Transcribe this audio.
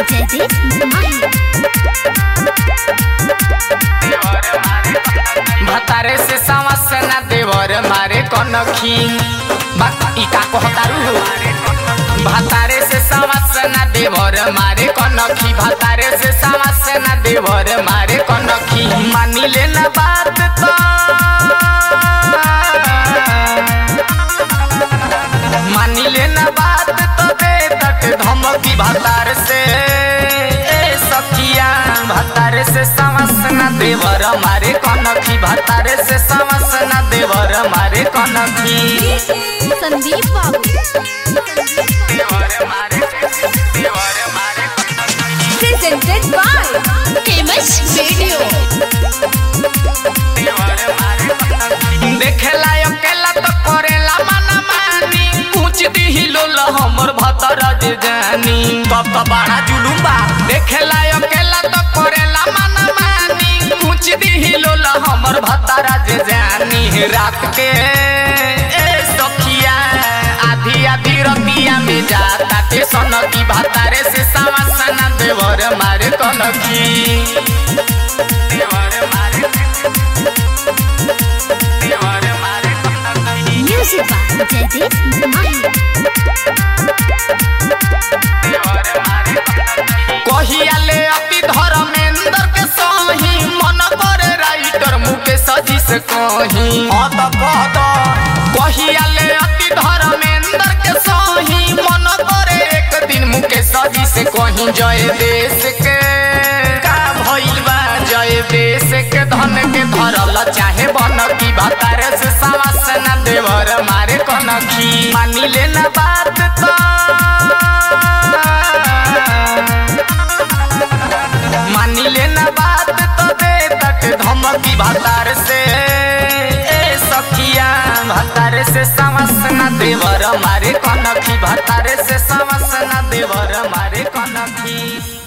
जयदीप माही भतारे से सावस ना देवर मारे कनखी बाकी का कहतारू भतारे से सावस ना देवर मारे कनखी भतारे से सावस ना देवर मारे कनखी मानी ले ना बात तो मानी ले ना बात तो दे तट धमकी भतार से ए सखिया भतारे से समस ना देवर मारे कनखी भतारे से समस ना देवर मारे कनखी संदीप बाबू देवर मारे देवर मारे प्रेजेंटेड बाय फेमस वीडियो देवर मारे कनखी देखेला अकेला तो करेला मना मानी पूछ दी लोल हमर भतर जे जानी तब तो बड़ा जुलुम बा देखेला अकेला तो करेला मना मानी पूछ दी लोल हमर भतर जे जानी रात के ए सखिया आधी आधी रतिया में जाता ते सनकी भतारे से सावसना देवर मारे कनकी देवर मारे देवर मारे कनकी म्यूजिक बाय जयदीप माही कहियाले अति धर्मेंद्र के सही मन करे राइटर मुकेश जी से कही हत कहत कहियाले अति धर्मेंद्र के सही मन करे एक दिन मुकेश जी से कही जय देश के का भइल बा जय देश के धन के धरल चाहे बन की भतारे से सावस न देवर मारे कनखी मानी ले ना बात तो मानी ले ना बात तो दे तट धमकी भतार से ए सखिया भतार से समस ना देवर मारे कनखी भतार से समस ना देवर मारे कनखी